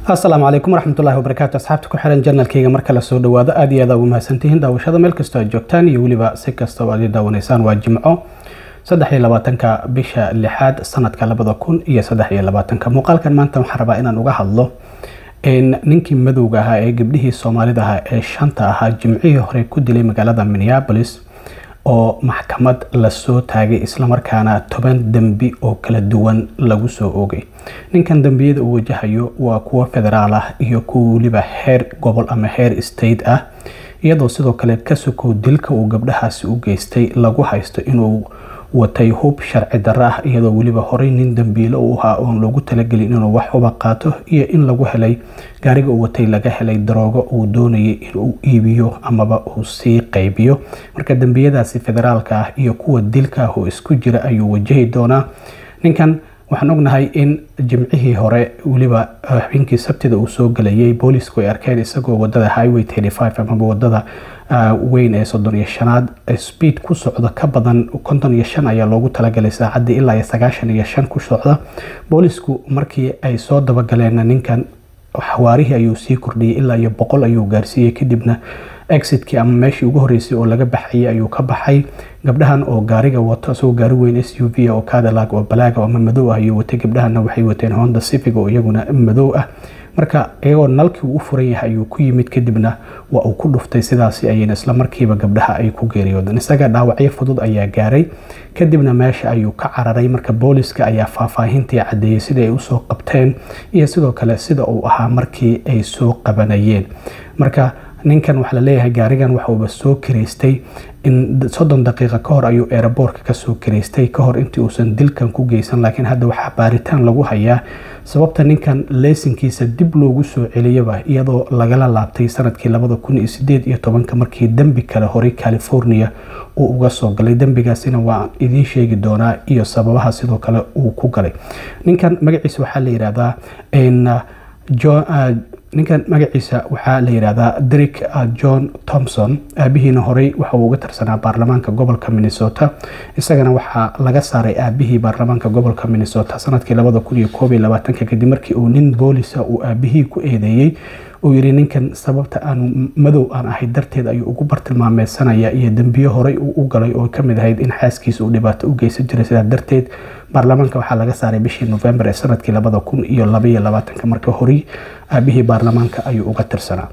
asalaamu calaykum waraxmatullahi wabarakaatu asxaabta ku xiran janalkayga marka la soo dhawaado aad iyo aad ugu mahadsantihiin daawashada meel kastoo aad joogtaan iyo weliba si kastoo aad i daawanaysaan waa jimco saddex iyo labaatanka bisha lixaad sanadka labada kun iyo saddex iyo labaatanka muuqaalkan maanta waxaan rabaa inaan uga hadlo ninkii madowga ahaa ee gabdhihii soomaalida ahaa ee shanta ahaa jimcihii hore ku dilay magaalada minneapolis oo maxkamad lasoo taagay islamarkaana toban dembi oo kala duwan lagu soo oogay ninkan dembiyada uu wajahayo waa kuwo federaal ah iyo kuwa weliba heer gobol ama heer state ah iyadoo sidoo kale ka sokow dilka uu gabdhahaasi u geystay lagu haysto inuu watay hub sharci darro ah iyadoo weliba horey nin dambiilo u ahaa oon loogu talagelin inuu wax uba qaato iyo in lagu helay gaariga uu watay laga helay daroogo uu doonayay inuu iibiyo amaba uu sii qaybiyo marka dembiyadaasi federaalka ah iyo kuwa dilka ah oo isku jira ayuu wajahi doonaa ninkan waxaan ognahay in jimcihii hore weliba habeenkii sabtida uu soo galayay boolisku ay arkeen isagoo wadada highway amaba wadada weyn ee soddon iyo shanaad speed ku socda ka badan konton iyo shan ayaa loogu talagalay saacadii ilaa iyo sagaashan iyo shan ku socda boolisku markii ay soo dabagaleen ninkan xawaarihii ayuu sii kordhiyay ilaa iyo boqol ayuu gaarsiiyey kadibna exitkii ama meeshii ugu horeysay oo laga baxayay ayuu ka baxay gabdhahan oo gaariga wato isagoo gaari weyn s u v oo cadillac oo balaaga ama madow ah ayuu watay gabdhahanna waxay wateen honda civic oo iyaguna madow ah marka iyagoo nalkii uu u furan yahay ayuu ku yimid kadibna waa uu ku dhuftay sidaasi ayayna isla markiiba gabdhaha ay ku geeriyoodeen isaga dhaawacyo fudud ayaa gaaray kadibna meesha ayuu ka cararay marka booliska ayaa faahfaahintii caddeeyey sida ay usoo qabteen iyo sidoo kale sida uu ahaa markii ay soo qabanayeen marka ninkan waxaa laleeyahay gaarigan waxauba soo kiraystay in soddon daqiiqa ka hor ayuu eeraboorka kasoo kiraystay ka hor intii uusan dilkan ku geysan laakiin hadda waxaa baaritaan lagu hayaa sababta ninkan leysinkiisa dib loogu soo celiyaba iyadoo lagala laabtay sanadkii labada kun iyo sideed iyo tobanka markii dembi kale horay california uu uga soo galay dembigaasina waan idiin sheegi doonaa iyo sababaha sidoo kale uu ku galay ninkan magaciisa waxaa la yidhaahdaa ninkan magaciisa waxaa la yidhaahdaa derek john thomson aabihiina horey waxa uu uga tirsanaa baarlamaanka gobolka minnesota isagana waxaa laga saaray aabihii baarlamaanka gobolka minnesota sanadkii labada kun iyo koob iyo labaatanka kadib markii uu nin boolisa uu aabihii ku eedeeyey uu yidhi ninkan sababta aanu madow aan ahay darteed ayuu ugu bartilmaameysanaya iyo dembiyo horey uu u galay oo kamid ahayd in xaaskiisa uu dhibaato u geysan jiray sidaa darteed baarlamaanka waxaa laga saaray bishii november ee sanadkii labada kun iyo labaiyo labaatanka marka horey aabihii baarlamaanka ayuu uga tirsanaa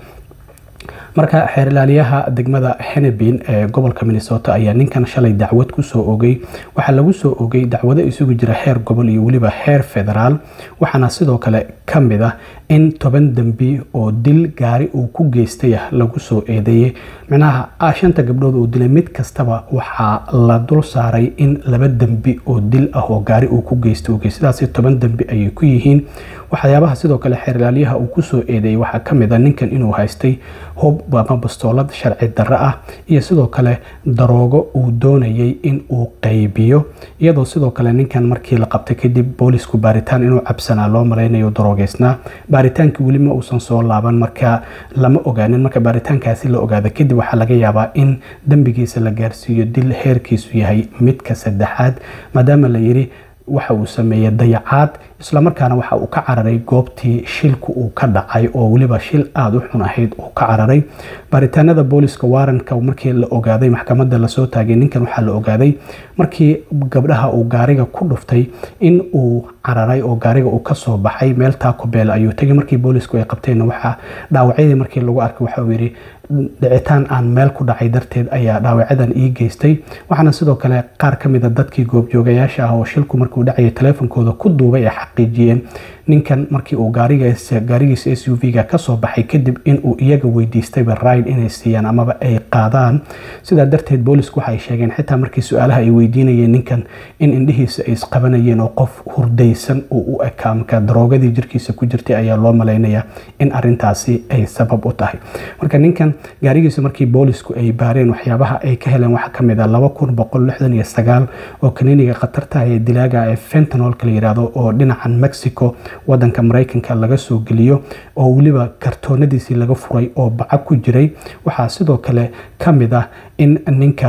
marka xeerilaaliyaha degmada henebin ee gobolka minnesota ayaa ninkan shalay dacwad kusoo ogay waxaa lagu soo ogay dacwado isugu jira heer gobol iyo weliba heer federaal waxaana sidoo kale ka mid ah in toban dembi oo dil gaari uu ku geystay ah lagu soo eedeeyey micnaha shanta gabdhood uu dilay mid kastaba waxaa la dul saaray in laba dembi oo dil ah oo gaari uu ku geystay ogey sidaasi toban dembi ayay ku yihiin waxyaabaha sidoo kale xeerlaaliyaha uu kusoo eedeeyey waxaa ka mid a ninkan inuu haystay hub ama bastoolad sharci darro ah iyo sidoo kale daroogo uu doonayay in uu qaybiyo iyadoo sidoo kale ninkan markii la qabtay kadib boolisku baaritaan inuu cabsanaa loo malaynayo daroogeysnaa baaritaankii weli ma uusan soo laaban marka lama ogaanin marka baaritaankaasi la ogaada kadib waxaa laga yaabaa in dembigiisa la gaarsiiyo dil heerkiisu yahay midka saddexaad maadaama la yidhi waxa uu sameeyey dayacaad islamarkaana waxa uu ka cararay goobtii shilku uu ka dhacay oo weliba shil aada u xun ahayd uu ka cararay baaritaanada booliska waaranka markii la ogaaday maxkamadda lasoo taagay ninkan waxaa la ogaaday markii gabdhaha uu gaariga ku dhuftay in uu cararay oo gaariga uu kasoo baxay meel taakobeel ayuu tegay markii boolisku ay qabteenna waxaa dhaawacyadii markii lagu arkay waxa uu yidhi dhicitaan aan meel ku dhacay darteed ayaa dhaawacadan ii geystay waxaana sidoo kale qaar ka mid a dadkii goobjoogayaasha ah oo shilku markuu dhacayay taleefonkooda ku duubay ay xaqiijiyeen ninkan markii uu gaarigiisa s u v-ga kasoo baxay kadib inuu iyaga weydiistayba ride inay siiyaan amaba ay qaadaan sidaa darteed boolisku waxaay sheegeen xitaa markii su-aalaha ay weydiinayeen ninkan in indhihiisa ay isqabanayeen oo qof hurdaysan uu u ekaa marka daroogadii jirkiisa ku jirtay ayaa loo malaynayaa in arintaasi ay sabab u tahay marka ninkan gaarigiisa markii boolisku ay baareen waxyaabaha ay ka heleen waxaa kamid ah laba kun boqol lixdan iyo sagaal oo kaniiniga khatarta ee dilaaga ee fentanolka la yidhaahdo oo dhinacan mexico wadanka maraykanka laga soo geliyo oo weliba kartoonadiisii laga furay oo baca ku jiray waxaa sidoo kale ka mid ah in ninkan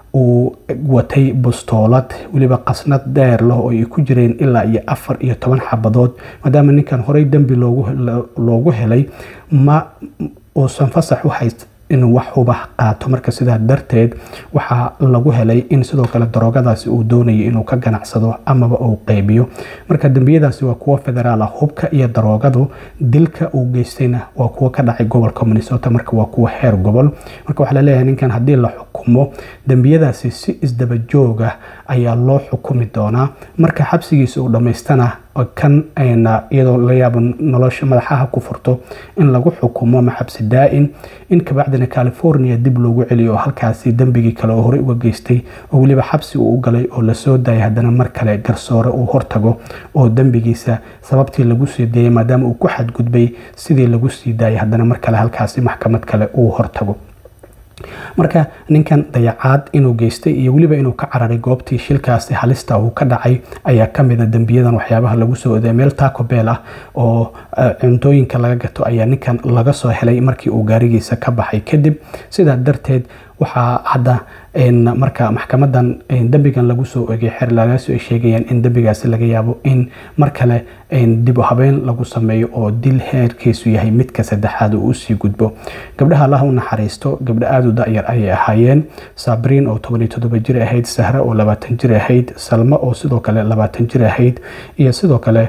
uu watay bustoolad weliba qasnad dheer leh oo ay ku jireen ilaa iyo afar iyo toban xabadood maadaama ninkan horey dembi loogu helay ma uusan fasax u hayst inuu wax huba qaato marka sidaa darteed waxaa lagu helay in sidoo kale daroogadaasi uu doonayo inuu ka ganacsado amaba uu qeybiyo marka dembiyadaasi waa kuwo federaal ah hubka iyo daroogadu dilka uu geystayna waa kuwo ka dhacay gobolka minnesota marka waa kuwo heer gobol marka waxaa laleeyahay ninkan haddii la xukumo dembiyadaasi si isdaba joog ah ayaa loo xukumi doonaa marka xabsigiisa uu dhammaystana kan iyadoo la yaabo nolosha madaxaha ku furto in lagu xukumo ama xabsi daa-in in kabacdina california dib loogu celiyo oo halkaasi dembigii kale oo horey uga geystay oo weliba xabsi uu u galay oo lasoo daayay haddana mar kale garsoore uu hortago oo dembigiisa sababtii lagu sii deeyay maadaama uu ku xadgudbay sidii lagu sii daayay haddana mar kale halkaasi maxkamad kale uu hortago marka ninkan dayacaad inuu geystay iyo weliba inuu ka cararay goobtii shilkaasi halista uu ka dhacay ayaa kamida dembiyadan waxyaabaha lagu soo oday meel taco beel ah oo cuntooyinka laga gato ayaa ninkan laga soo helay markii uu gaarigiisa ka baxay kadib sidaa darteed waxaa hadda marka maxkamadan dembigan lagu soo ogay xeerlaagaasi ay sheegayaan in dembigaasi laga yaabo in mar kale dib u habeen lagu sameeyo oo dil heerkiisu yahay midka saddexaad uu usii gudbo gabdhaha allaha u naxariisto gabdho aada u da-yar ayay ahaayeen sabriin oo toban iyo toddoba jir ahayd sahre oo labaatan jir ahayd salmo oo sidoo kale labaatan jir ahayd iyo sidoo kale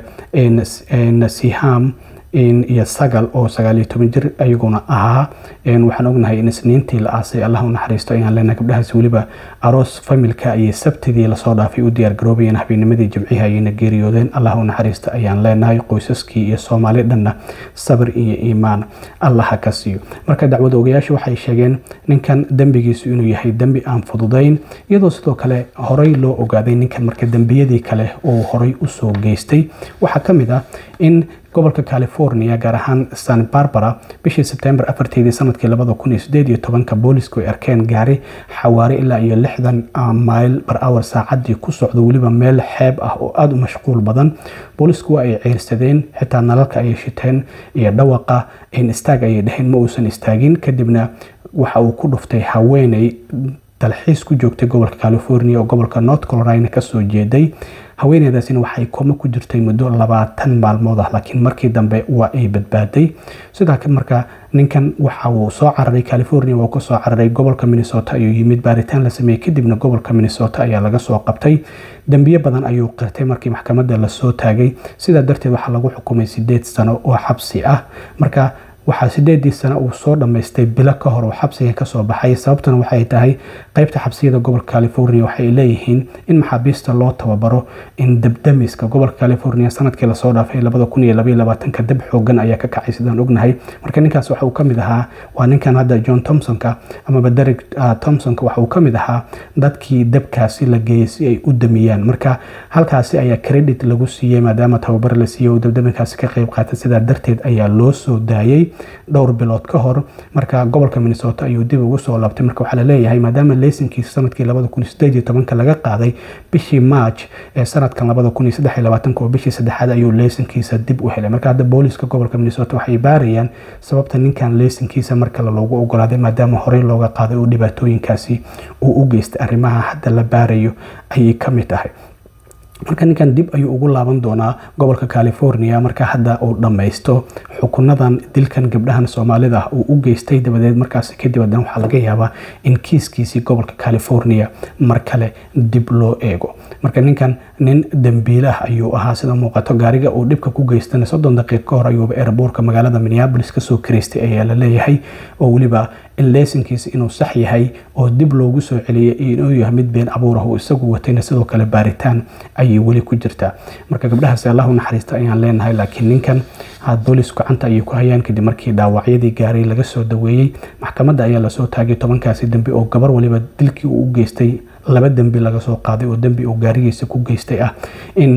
siham iyo sagal oo sagaaliyo toban jir ayaguna ahaa waxaan ognahay in isniintii la aasay allah u naxariisto ayaan leenahay gabdhahaas weliba aroos familka iyo sabtidii lasoo dhaafay u diyaar garoobayeen habeennimadii jimcihi ayayna geeriyoodeen allah u naxariisto ayaan leenahay qoysaskii iyo soomaali dhanna sabir iyo iimaan allaha ka siiyo marka dacwad ogayaashu waxay sheegeen ninkan dembigiisu inuu yahay dembi aan fududayn iyadoo sidoo kale horey loo ogaaday ninkan marka dembiyadii kale uu horey usoo geystay waxaa ka mid ah in gobolka california gaar ahaan san barbara bishii sebtembar afarteedii sanadkii labada kun iyo sideed iyo tobanka boolisku ay arkeen gaari xawaare ilaa iyo lixdan mayl bar awar saacadii ku socdo weliba meel xeeb ah oo aada u mashquul badan boolisku waa ay ceyrsadeen xitaa nalalka ayay shiteen iyo dhawaqa in istaag ayay dheheen ma uusan istaagin kadibna waxa uu ku dhuftay haweeney dalxiis ku joogtay gobolka california oo gobolka north carolina kasoo jeeday haweeneydaasina waxay koma ku jirtay muddo labaatan maalmood ah laakiin markii dambe waa ay badbaaday sidaa marka ninkan waxa uu soo cararay california waa kasoo cararay gobolka minnesota ayuu yimid baaritaan la sameeyey kadibna gobolka minnesota ayaa laga soo qabtay dembiye badan ayuu qirtay markii maxkamadda lasoo taagay sidaa darteed waxaa lagu xukumay sideed sano oo xabsi ah marka waxaa sideedii sano uu soo dhammaystay bilo ka hor oo xabsiga kasoo baxay sababtuna waxay tahay qeybta xabsiyada gobolka california waxay leeyihiin in maxaabiista loo tababaro in dabdamiska gobolka california sanadkii lasoo dhaafay labada kun iyo labaiyo labaatanka dab xoogan ayaa ka kacay sidaan ognahay marka ninkaas waxa uu kamid ahaa waa ninkan hadda john thomsonka amaba derek thomsonka waxa uu kamid ahaa dadkii dabkaasi la geeyey si ay u damiyaan marka halkaasi ayaa credit lagu siiyey maadaama tababar la siiyey oo dabdaminkaasi ka qeyb qaatay sidaa darteed ayaa loo soo daayey dhowr bilood ka hor marka gobolka minnesota ayuu dib ugu soo laabtay marka waxaa laleeyahay maadaama leysankiisa sanadkii labada kun iyo sideed iyo tobanka laga qaaday bishii march ee sanadkan labada kun iyo saddex iyo labaatanka oo bishii saddexaad ayuu leysankiisa dib u helay marka hadda booliska gobolka minnesota waxay baarayaan sababta ninkan leysankiisa mar kale loogu ogolaaday maadaama horey looga qaaday oo dhibaatooyinkaasi uu u geystay arrimaha hadda la baarayo ayay ka mid tahay marka ninkan dib ayuu ugu laaban doonaa gobolka california marka hadda uu dhammaysto xukunadan dilkan gabdhahan soomaalida ah uu u geystay dabadeed markaas kadib haddana waxaa laga yaabaa in kiiskiisii gobolka california mar kale dib loo eego marka ninkan nin dembiilah ayuu ahaa sida muuqato gaariga uu dhibka ku geystana soddon daqiiq ka hor ayuuba eeraboorka magaalada minneabolis kasoo karaystay ayaa la leeyahay oo weliba in leysankiisa inuu sax yahay oo dib loogu soo celiyay inuu yahay mid been abuur ah oo isagu watayna sidoo kale baaritaan ayay weli ku jirtaa marka gabdhahaasi allahu naxariista ayaan leenahay laakiin ninkan boolis gacanta ayay ku hayaan kadib markii dhaawacyadii gaaray laga soo daweeyey maxkamadda ayaa lasoo taagay tobankaasi dembi oo gabar waliba dilkii uu u geystay laba dembi laga soo qaaday oo dembi uu gaarigiisa ku geystay ah in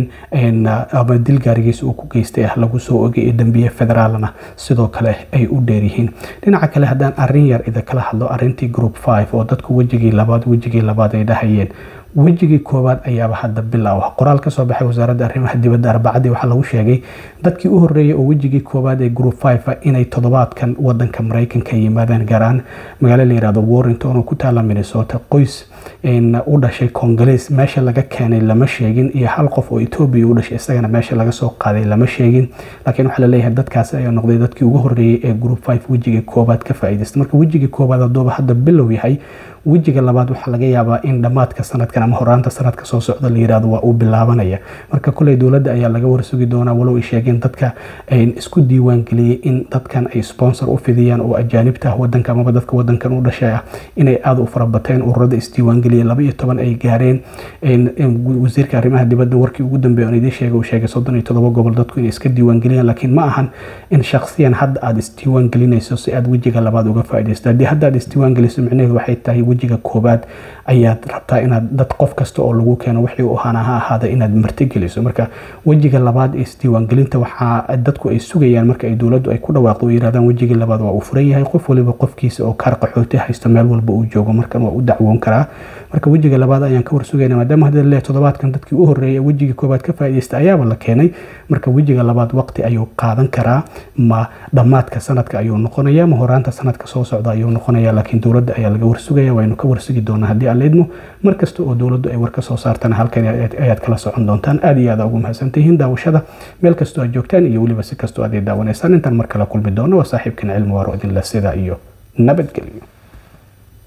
ama dil gaarigiisa uu ku geystay ah lagu soo ogay ee dembiye federaalna sidoo kale ay u dheeryihiin dhinaca kale haddaan arrin yar idinkala hadlo arrintii group five oo dadku wejigii labaad wejigii labaad ay dhahayeen wejigii koowaad ayaaba hadda bilow ah qoraal kasoo baxay wasaaradda arrimaha dibadda arbacadii waxaa lagu sheegay dadkii u horreeyay oo wejigii koowaad ee group five inay toddobaadkan wadanka maraykanka yimaadaan gaaraan magaalo la yirahdo warrington oo ku taala minnesota qoys u dhashay congolese meesha laga keenay lama sheegin iyo hal qof oo etoobiya u dhashay isagana meesha laga soo qaaday lama sheegin laakiin waxaa laleeyahay dadkaasi ayaa noqday dadkii ugu horreeyey ee group five wejigii koobaad ka faa'iidaysta marka wejigii koobaad haddooba hadda bilow yahay wejiga labaad waxaa laga yaabaa in dhammaadka sanadkan ama horaanta sanadka soo socda la yirahdo waa uu bilaabanaya marka kuley dowladda ayaa laga warsugi doonaa walow ay sheegeen dadka isku diiwaangeliyey in dadkan ay sponsor u fidiyaan oo ajaanibta ah wadanka amaba dadka wadankan u dhashay ah inay aada u farabateen ururada isdiiwaangeliyay laba iyo toban ay gaareen wasiirka arrimaha dibadda warkii ugu dambeeya on idiin sheegay uu sheegay soddon iyo todoba gobol dadku inay iska diiwaangeliyaan laakiin ma ahan in shakhsiyan hadda aada isdiiwaangelinayso si aada wejiga labaad uga faaidaysto haddii hadda aad isdiiwaangeliso micnaheedu waxay tahay wejiga koobaad ayaad rabtaa inaad dad qof kasta oo lagu keeno wixii u ahaana ha ahaada inaad martigeliso marka wejiga labaad ee isdiiwaangelinta waxaa dadku ay sugayaan marka ay dowladdu ay ku dhawaaqdo oo yirahdaan wejigii labaad waa uu furan yahay qof waliba qofkiisa oo kaar qaxooti haysto meel walba uu joogo markan waa u dacwoon karaa marka wejiga labaad ayaan ka warsugayna maadaama hadda leeyahay toddobaadkan dadkii u horreeyay wejigii koobaad ka faa'iidaysta ayaaba la keenay marka wejiga labaad waqti ayuu qaadan karaa ma dhammaadka sanadka ayuu noqonaya ma horaanta sanadka soo socda ayuu noqonaya laakiin dowladda ayaa laga warsugaya waynu ka warsugi doonaa haddii aan leedmo mar kasta oo dowladdu ay war ka soo saartana halkan ayaad kala socon doontaan aad iyo aada ugu mahadsantihiin daawashada meel kastoo aad joogtaan iyo weliba si kastoo aad ay daawanaysaan intaan mar kale kulmi doono waa saaxiibkan cilmi waaro idinle sida iyo nabadgelyo